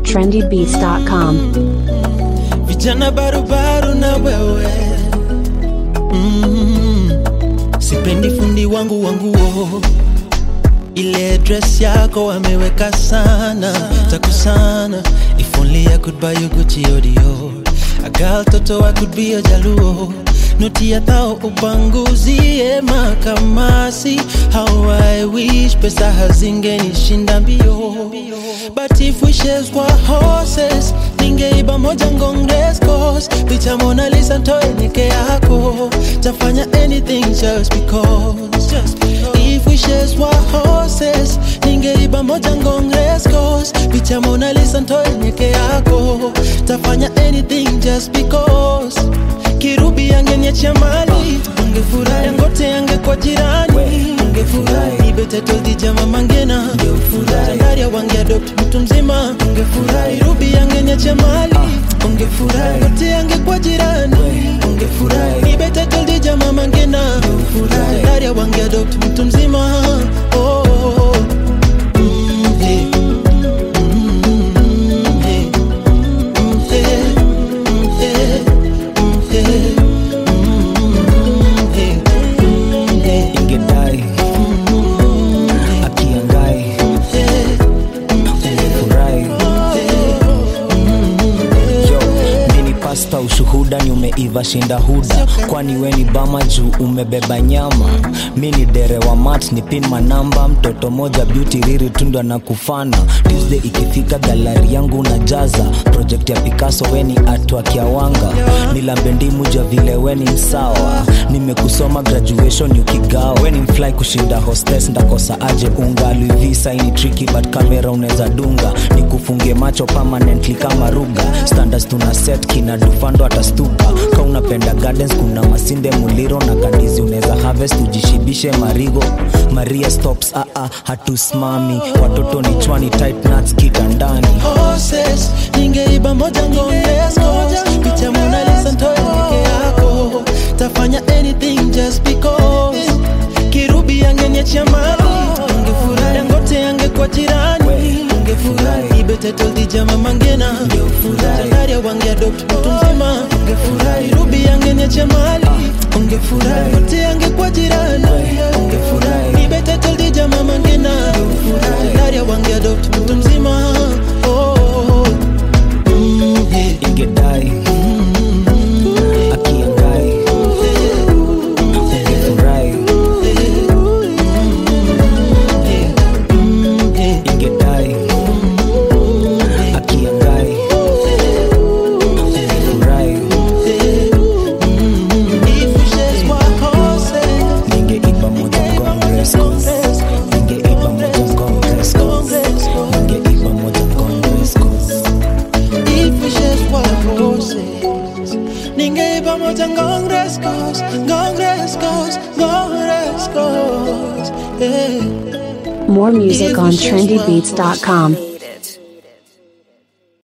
trendybeats.com. vijana barubaru na wewe mm. sipendi fundi wangu wanguo ile dress yako ameweka sana takusana if only I could buy you Gucci or Dior a girl toto I could be a jaluo noti ya thao upanguzie makamasi how I wish pesa hazingenishinda mbio but if wishes were horses ningeiba moja ngongrescos picha Mona Lisa ntoe nike yako tafanya anything just because, just because. if wishes were horses ningeiba moja ngongrescos picha Mona Lisa ntoe nike yako tafanya anything just because kirubi angeniachia mali ungefurahi yangote yange kwa jirani ungefurahi ibetetoldi jama mangena tandaria wangeadopt mtu mzima ungefurahi rubi angeniachia mali ungefurahi yote yange kwa jirani ungefurahi ibetetoldi jama mangena tandaria wangeadopt mtu mzima oh, oh, oh. Mm, hey. Mm, hey. Mm, hey. Mm, hey. Mm, hey. Mm, hey. Mm, hey. ingedai akiangai ungefurahi yo mini pasta ushuhuda ni umeiva shinda huda kwani we ni bama juu umebeba nyama mi ni dere wa mat ni pin manamba mtoto moja beauty riri tundwa na kufana tuesday ikifika galari yangu unajaza project ya picasso we ni atwa kiawanga nilambe ndimu ja vile we ni msawa nimekusoma graduation ukigawa we ni mfly kushinda hostes ndakosa aje unga luivisa ini tricky but kamera unaweza dunga nikufunge macho permanently kama ruga standards tuna set kina dufando atastuka ka unapenda gardens kuna masinde muliro na kandizi unaweza harvest ujishibishe marigo maria stops aa ah, hatusimami watoto ni chwani tight nuts kitandani horses ningeiba moja ngongeskos picha Mona Lisa ntoe peke yako tafanya anything just because kirubi angeniachia mali ungefurahi dangote yange kwa jirani ungefurahi ibetetoldi jama mangena tandaria wangeadopt mtu mzima ungefurahi rubi angeniachia mali ungefurahi yote yange kwa jirani ungefurahi ibetetoldi jama mangena tandaria wangeadopt mtu mzima oh, oh, oh. Mm, hey. ingedai akiangai ungefurahi ingedai akiangai ungefurahi If wishes were horses, ningeiba moja ngongrescos ningeiba moja ngongrescos ningeiba moja ngongrescos if wishes were horses, ningeiba moja ngongrescos, ngongrescos, ngongrescos. Yeah. More music on trendybeats.com.